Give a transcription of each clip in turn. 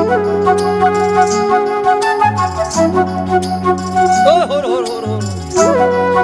ओ हो हो हो हो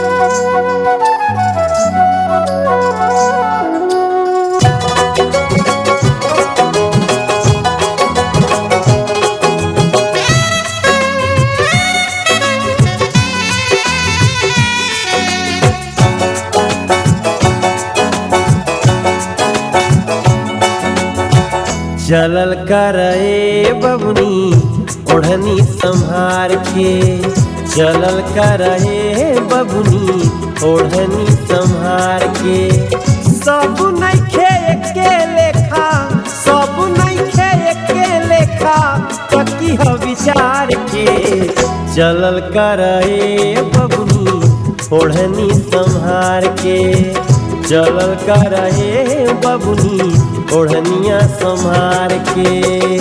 चलल करे बबुनी ओढ़नी संहार के चलल करे बबुनी ओढ़नी संहार के सब नइखे एके लेखा सब नइखे एके लेखा पकी ह विचार के चलल करे बबुनी ओढ़नी संहार के चलल करे बबुनी ओढ़निया संहार के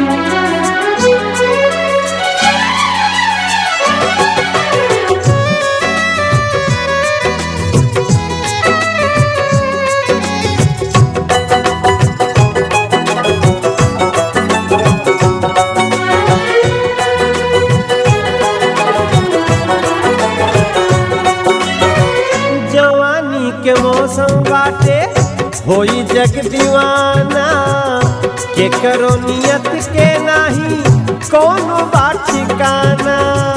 जवानी के मौसम बाटे होई जग दीवाना के करो नियत के नाही कोनो बात ठिकाना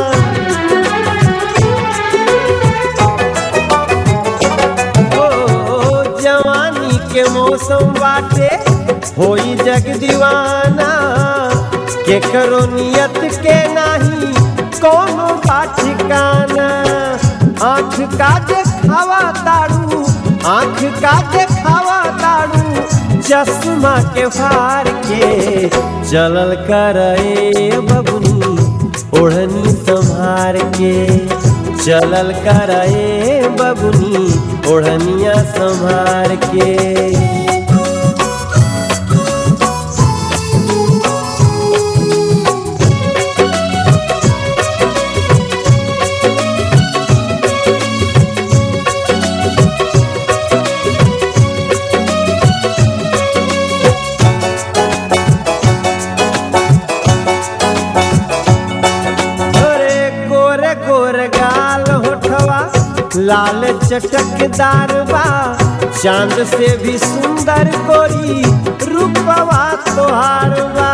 ओ जवानी के मौसम बाटे होई जग दीवाना के करो नियत के नाही कोनो बात ठिकाना आँख का देखावा तारू आँख का देखावा तारू चश्मा के फार के चलल करे बबुनी ओढ़नी संभार के चलल करे बबुनी ओढ़निया संभार के अरे गोरे गोरे गाल होठवा लाल चटकदार बा चांद से भी सुंदर गोरी रूपवा तोहार बा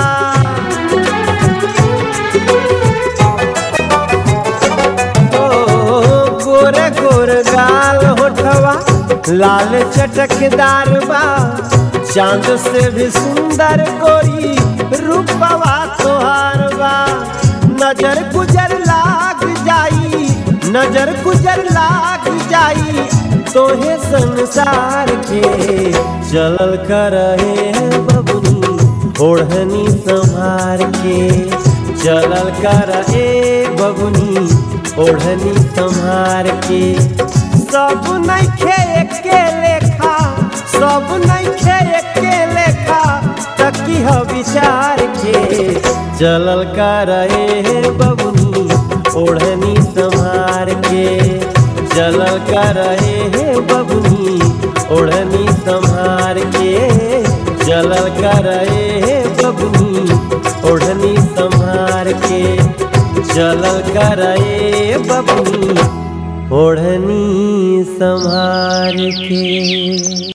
ओ गोरे गोरे गाल होठवा लाल चटकदार बा चांद से भी सुंदर गोरी रूपवा तोहार बा नजर गुजर लाग जाई नजर गुजर लाग जाई तोहे संसार के चलल करे बबुनी ओढ़नी संभार के चलल करे बबुनी ओढ़नी संभार के सब नइखे एके लेखा सब नइखे एके लेखा तकी ह विचार के चलल करे बबुनी ओढ़नी संभार के चलल करे बबुनी ओढ़नी संभार के चलल करे बबुनी ओढ़नी संभार के चलल करे बबुनी ओढ़नी संभार के